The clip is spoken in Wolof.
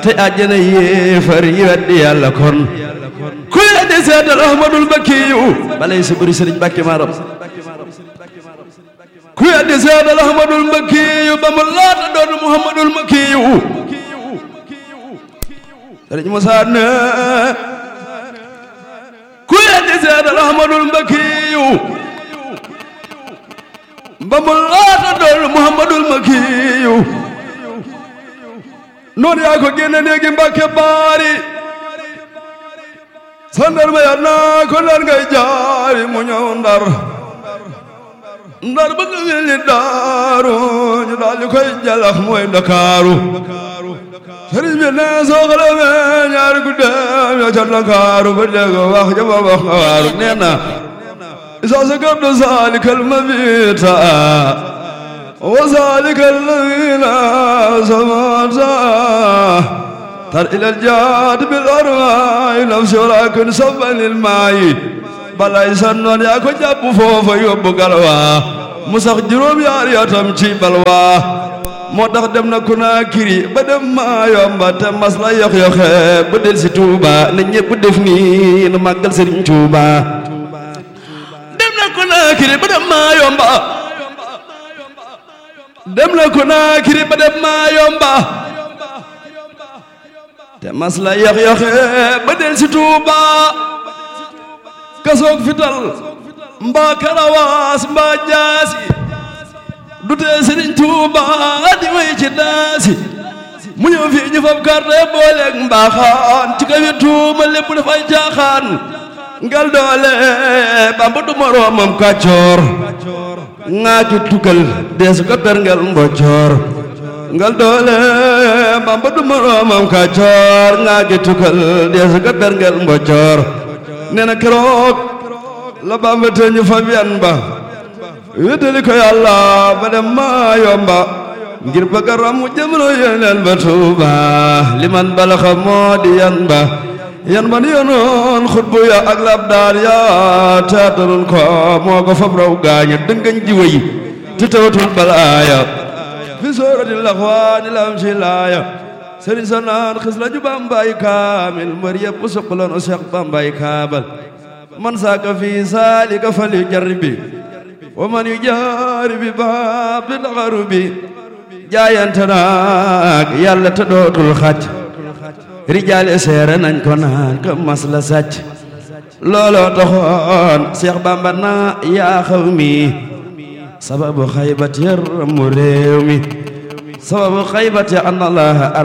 te àjjana yéefar yi weddi yàlla kon ku weddi seetal ahmadul bakkiyu balay sa bëri sëriñ bàkki maaram ku weddi seetal ahmadul bakkiyu ba mu laata doon muhammadul makkiyu sëriñ Musaa ne ku weddi seetal ahmadul bakkiyu ba mu laata doon muhammadul makkiyu noonu yaa ko génne léegi mbàkke baari sandar ma ya naa ko ndar ngay jaari mu ñëw ndar ndar ba nga weli daaru ñu daal di koy jalax mooy ndakaaru sëriñ bi ne soo xalamee ñaari guddeem ya ca ndakaaru ba dégg wax jama wax nga waaru nee na isa sa gabdo salikal mabita وذلك الذين سمعتا تر إلى الجاد بالأرواح نفسي ولكن سبا للماء بلا يسنون يا كو جاب فوفا يوبو غلوا مسخ جروم يار ياتم ci balwa moo tax dem na Conakry ba dem maa yomba te mas la yox yoxe ba del si Touba na ñëpp def nii nu màggal Serigne Touba dem na Conakry ba dem maa yomba dem na Conakry ba dem maa yomba te mas la yox yoxe ba del si Tuuba kasoog fital mbaa karawaas mbaa jaasi du tee Sëriñ Tuuba di way ci daasi mu ñëw fii ñu fab carte booleeg mbaaxaan ci kawi tuuma lépp dafay caaxaan ngal doole Bamba du moroomam kàccoor ŋaaju tukkal deesu ko perngel mboccoor ngal doole Bamba du moroomam kàccoor ŋaaju tukkal deesu ko perngel mboccoor nee na keroog la Bamba te ñu fab yan ba wéttali ko yàlla ba dem maa yomba ngir bëgg a ramu jamono yeneen ba Tuuba liman balaxa moo di yan ba yan man yonoon xutbu ya ak labdaar ya teataroon ko moo ko fab raw gaaña dëngañ ji wëy te tawatul balaaya fi soorati laxwaani lam si laaya sëriñ sa naan xis la ju bambay kaamil mbër yëpp suqaloon o seex bambay kaabal man saaka fi saalika fal yu jarribi wa man yu jaaribi baab di daxaru bi jaayante naag yàlla te dootul xàcc rijaale seere nañ ko naan ka mas la sàcc looloo taxoon Seex Bamba naa yaa xaw mi sababu xaybat yar mu réew mi sababu xaybat ya an Allah